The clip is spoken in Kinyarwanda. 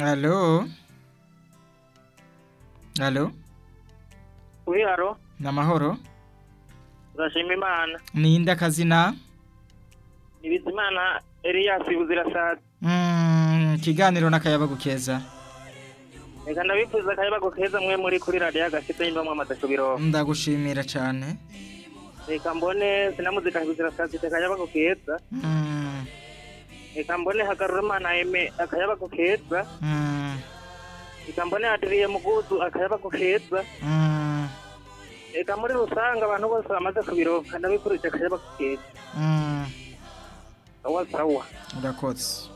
Allo Allo Uri haro ni amahoro turashima imana ni inde akazina Ibizimana Elias Buzirasaza Mm, ikiganiro n'akayabagu keza reka ndabifuza akayabago keza mwe muri kuri radiyo agashyitsi y'imbamu amadasho biroba ndagushimira cyane reka mbone sinamuzika Buzirasaza ifite akayabago keza Mm, reka mbone hagarurumana eme akayabago keza mm, reka mbone adiriye mugudu akayabago keza mm, reka muri rusange abantu bose bamaze kubiroba ndabikurikije akayabago keza mm. sawa sawa urakotse